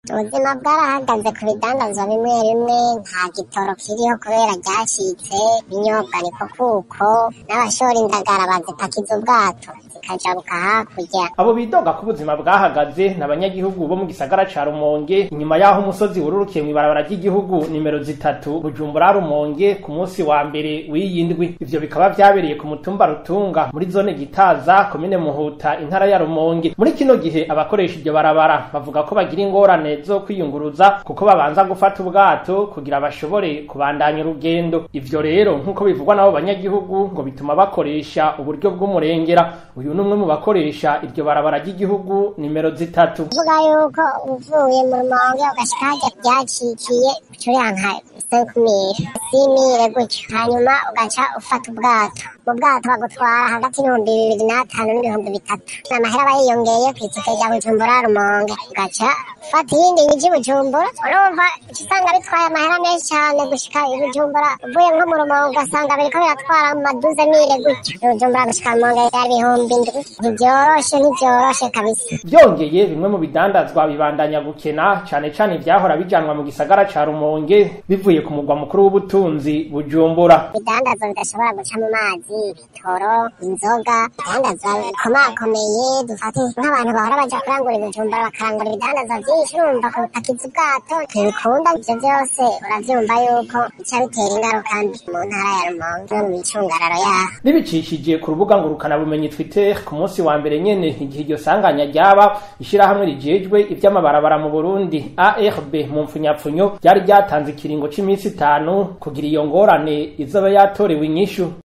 ubuzima bwarahagaze ku bidandazwa bimwe bimwe nta gitoro kiriho kubera ryacitse ibinyobwa niko kuko n'abashora indagara bazipakiza ubwato zikajabuka hakurya abo bidoga ko ubuzima bwahagaze n'abanyagihugu bo mu gisagara ca rumonge inyuma y'aho umusozi wururukiye mw'ibarabara ry'igihugu nimero zitatu bujumbura rumonge ku munsi wa mbere w'iyi ndwi ivyo bikaba vyabereye ku mutumba rutunga muri zone gitaza komine muhuta intara ya rumonge muri kino gihe abakoresha iryo barabara bavuga ko bagira ingorane zo kwiyunguruza kuko babanza gufata ubwato kugira bashobore kubandanya urugendo ivyo rero nk'uko bivugwa n'abo banyagihugu ngo bituma bakoresha uburyo bw'umurengera uyu ni umwe mu bakoresha iryo barabara ry'igihugu nimero zitatu uvuga yuko uvuye mu rumonge ugashika harya ryacikiye ucurira nka senkumire simire gutyo hanyuma ugaca ufata ubwato mu bwato bagutwara hagati y'ibihumbi bibiri n'atanu n'ibihumbi bitatu amahera aba yiyongeye ku itike rya bujumbura rumonge ugaca ufata iyindi nyiji bujumbura urumva uca usanga bitwaye amahera menshi cyane gushika i bujumbura uvuye nko mu rumonge ugasanga biriko biratwara mu maduze mire gutyo bujumbura gushika rumonge yari ibihumbi indwi ntibyoroshe ntibyoroshe kabisa vyongeye bimwe mu bidandazwa bibandanya gukena cane cane ivyahora bijanwa mu gisagara ca rumonge bivuye ku mugwa mukuru w'ubutunzi bujumbura ibidandazwa bidashobora guca mu mazi ibitoro inzoga ibidandazwa bikomakomeye dufate nk'abantu bahora baja kurangura ibijumbura bakarangura ibidandazwa vyinshi urumva kupakiza ubwato ntibikunda ivyo vyose uravyumva yuko bica bitera ingaruka mbi mu ntara ya rumonge no mu micungararo yaho bibicishije ku rubuga ngurukana bumenyi twitter ku munsi wa mbere nyene igihe iryo sanganya ryaba ishirahamwe rijejwe ivy'amabarabara mu burundi arb mu mpfunyapfunyo ryari ryatanze ikiringo c'iminsi itanu kugira iyo ngorane izoba yatorewe inyishu